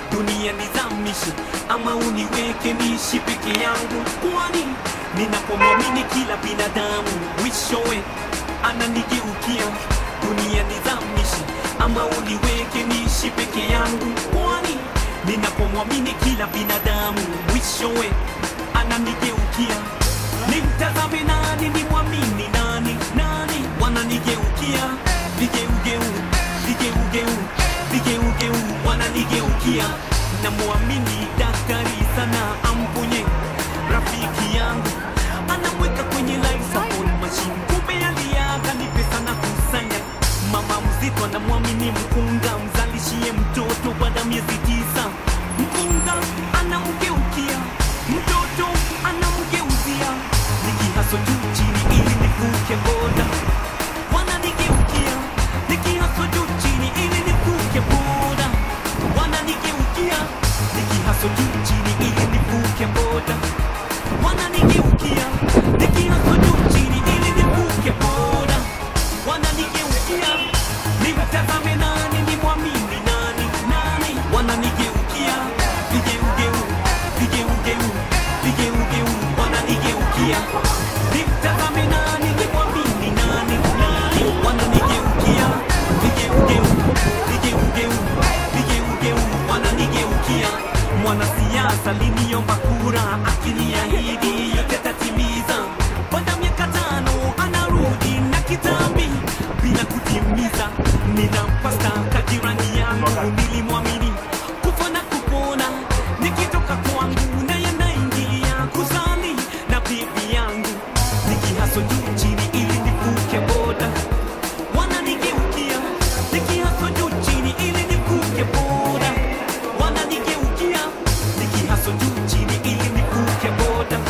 dunia nizamishe ama uniweke niishi peke yangu kwani ninapomwamini kila binadamu mwishowe ananigeukia dunia nizamishe ama uniweke niishi peke yangu kwani ninapomwamini kila binadamu mwishowe ananigeukia nimtazame nani nimwamini nani nani wananigeukia vigeugeu vigeugeu vigeugeu wananigeukia namwamini daktari sana amponye rafiki yangu anamweka kwenye life support machine kumbe aliaga ni pesa na kusanya mama mzito anamwamini mkunga mzalishie mtoto baada ya miezi tisa mkunga anamgeukia mtoto anamgeuzia nikihaso juu chini ili nivuke boda wananigeukia nikihaso juu chini ili nivuke boda wananigeukia nikihaso juu chini ili nivuke boda wananigeukia nikihaso juu chini ili nivuke boda wananigeukia nimtazame nani nimwamini nani nani wananigeukia vigeugeu vigeugeu vigeugeu wananigeukia nimtazame nani nimwamini nani nani wananigeukia vigeugeu vigeugeu vigeugeu wananigeukia mwanasiasa liniomba kura akiniahidi yote tatimiza baada ya miaka tano anarudi na kitambi bila kutimiza ninampasta kajirani yangu nilimwamini kufa na kupona nikitoka kwangu naye naingia kuzali na bibi yangu nikihaso juu chini ili nivuke boda wananigeukia nikihaso juu chini ili nivuke boda wananigeukia nikihaso juu chini ili nivuke boda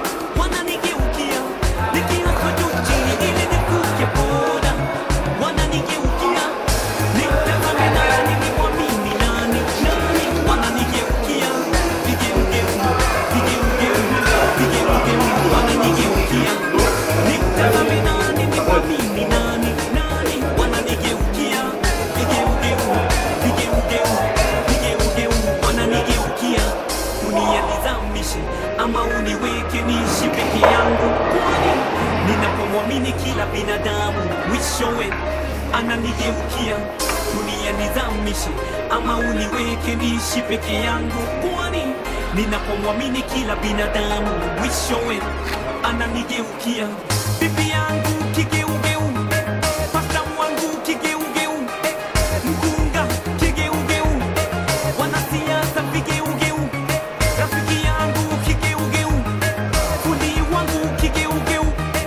wananigeukia nikihaso juu chini ili nivuke boda wananigeukia nimtazame nani nimwamini nani nani wananigeukia vigeugeu vigeugeu vigeugeu wananigeukia nimtazame nani nimwamini nani nani wananigeukia vigeugeu vigeugeu vigeugeu wananigeukia dunia nizamishe ama uniweke niishi peke yangu kwani ninapomwamini kila binadamu mwishowe ananigeukia dunia nizamishe ama uniweke niishi peke yangu kwani ninapomwamini kila binadamu mwishowe ananigeukia bibi yangu kigeugeu pasta wangu kigeugeu mkunga kigeugeu wanasiasa vigeugeu rafiki yangu kigeugeu fundi wangu kigeugeu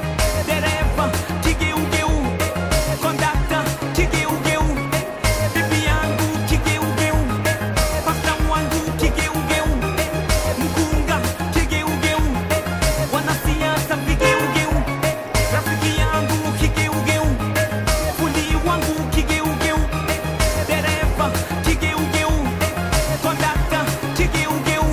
dereva kigeugeu kondakta kigeugeu bibi yangu kigeugeu pasta wangu kigeugeu mkunga kigeugeu wanasiasa vigeugeu rafiki yangu kigeugeu fundi wangu kigeugeu dereva kigeugeu kondakta kigeugeu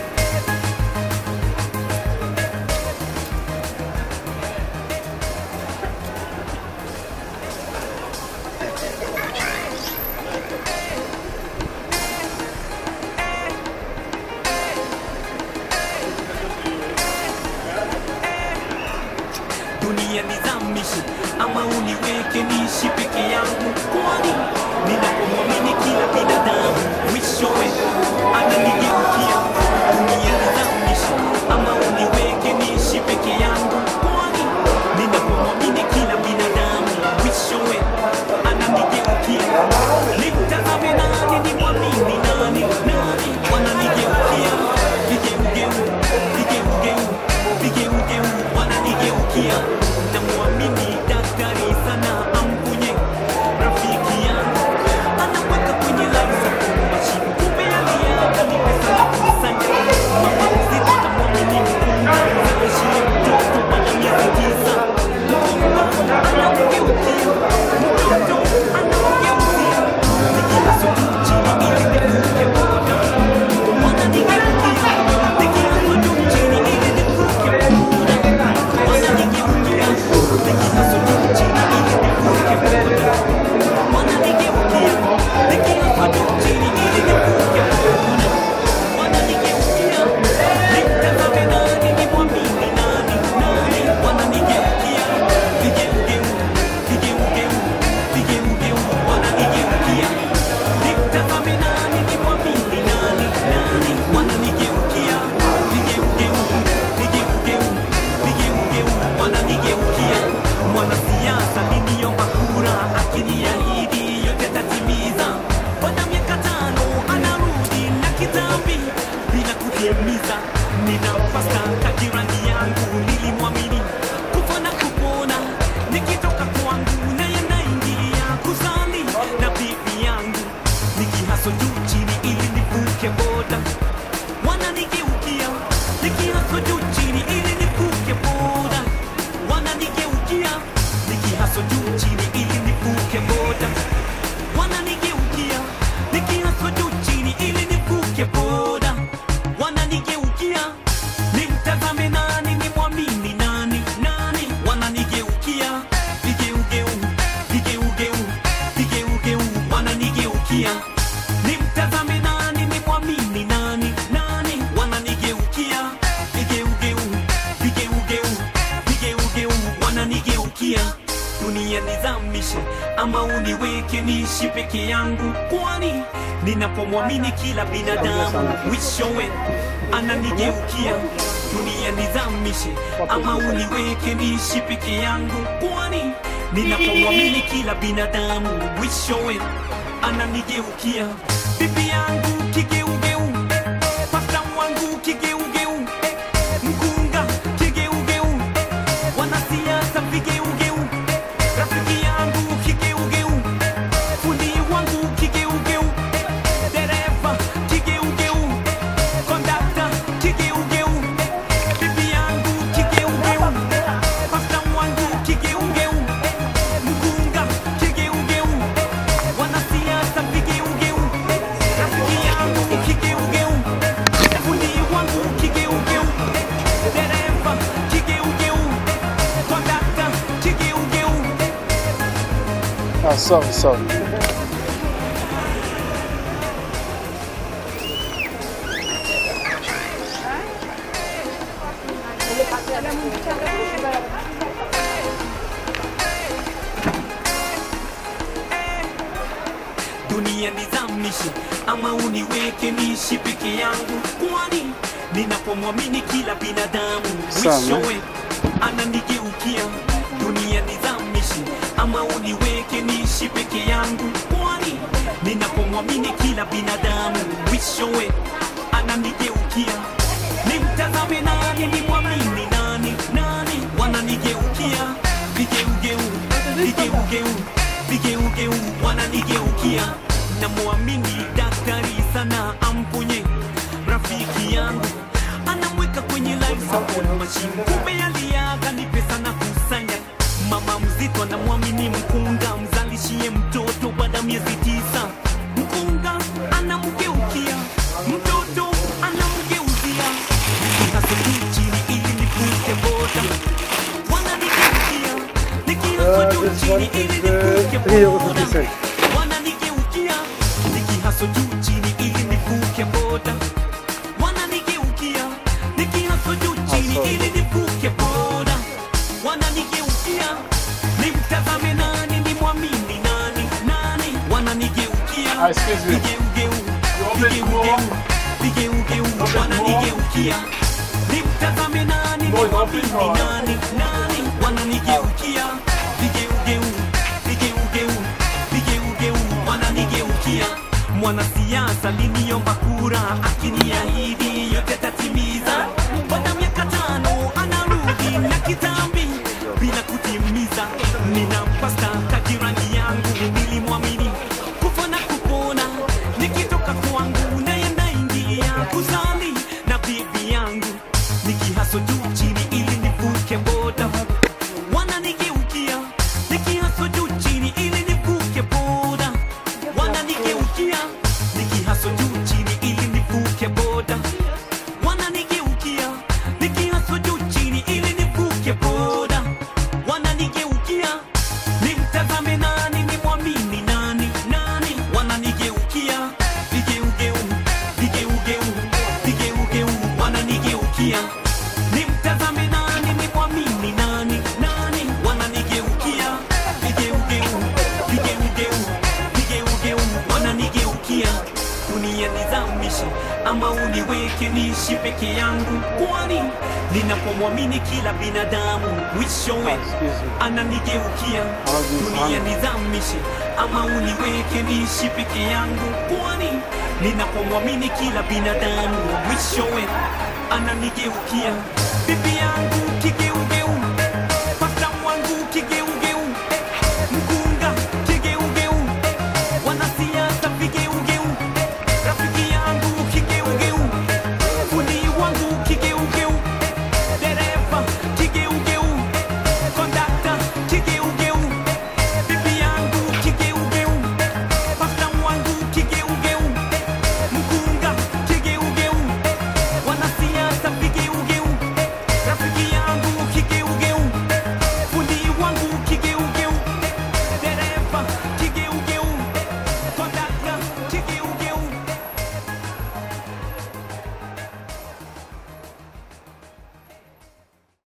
dunia nizamishe ama uniweke niishi peke yangu kwani ninapomwamini kila binadamu mwishowe ananigeukia dunia nizamishe ama uniweke niishi peke yangu kwani ninapomwamini kila binadamu mwishowe ananigeukia nimtazame nani nimwamini nani nani wananigeukia vigeugeu vigeugeu vigeugeu wananigeukia namwamini daktari sana amponye rafiki yangu anaweka kwenye life support kitambi bila kutimiza. Ninampasa kajirani yangu nilimwamini kufa na kupona, nikitoka kwangu naye naingia kuzali na bibi yangu, nikihaso juu chini ili nivuke boda wananigeukia nikihaso juu chini ili nivuke boda wananigeukia nikihaso juu chini ili nivuke boda wananigeukia nikihaso juu chini ili nivuke boda wananigeukia nimtazame nani nimwamini nani nani wananigeukia vigeugeu vigeugeu vigeugeu wananigeukia nimtazame nani nimwamini nani nani wananigeukia vigeugeu vigeugeu vigeugeu wananigeukia dunia nizamishe ama uniweke niishi peke yangu kwani ninapomwamini kila binadamu wishowe ananigeukia dunia nizamishe ama uniweke niishi peke yangu kwani ninapomwamini kila binadamu wishowe ananigeukia bibi yangu kigeugeu pasta wangu kigeugeu mkunga kigeugeu wanasiasa vigeugeu rafiki yangu kigeugeu fundi wangu kigeugeu dereva kigeugeu kondakta kigeugeu bibi yangu kigeugeu pasta wangu kigeugeu mkunga kigeugeu wanasiasa vigeugeu rafiki yangu kigeugeu fundi wangu kigeugeu dereva kigeugeu kondakta kigeugeu Ah, sorry, sorry. dunia nizamishe ama uniweke niishi peke yangu kwani ninapomwamini kila binadamu Sana. mwishowe ananigeukia dunia nizamishe ama uniweke niishi peke yangu kwani ninapomwamini kila binadamu mwishowe ananigeukia nimtazame nani nimwamini nani nani wananigeukia vigeugeu vigeugeu vigeugeu wananigeukia namwamini daktari sana amponye rafiki yangu anamweka kwenye life support machine kumbe aliaga ni pesa na kusanya mama mzito anamwamini mkunga mzalishie mtoto baada ya miezi tisa mkunga anamgeukia mtoto anamgeuzia nikihaso juu chini ili nivuke boda wananigeukia nikihaso Uh, juu this chini one ili is nivuke uh, 3 euro boda 50 cents. wananigeukia nikihaso juu chini ili nivuke boda wananigeukia nikihaso juu chini sorry. ili nivuke boda wananigeukia nimtazame nani nimwamini nani nani wananigeukia Ah, excuse me. vigeugeu vigeugeu vigeugeu wananigeukia nimtazame nani nimwamini nani nani wananigeukia vigeugeu vigeugeu vigeugeu wananigeukia mwanasiasa liniomba kura akiniahidi yote tatimiza baada ya miaka tano anarudi na kitambi bila kutimiza ninampasta kajirani yangu nilimwamini kufa na kupona nikitoka kwangu naye naingia kuzali na bibi yangu nikihaso juu chini ili nivuke boda wananigeukia nikihaso juu chini ili nivuke boda wananigeukia nikihaso juu chini ili nivuke boda wananigeukia nikihaso juu chini ili nivuke boda wananigeukia nimtazame nani nimwamini nani nani wananigeukia vigeugeu vigeugeu vigeugeu wananigeukia nimtazame nani nimwamini nani nani wananigeukia vigeugeu vigeugeu vigeugeu wananigeukia dunia nizamishe nizamishe ama uniweke niishi peke yangu, kwani ninapomwamini kila binadamu mwishowe Excuse me. ananigeukia. Dunia nizamishe ama uniweke niishi peke yangu, kwani ninapomwamini kila binadamu mwishowe ananigeukia. Bibi yangu kigeuke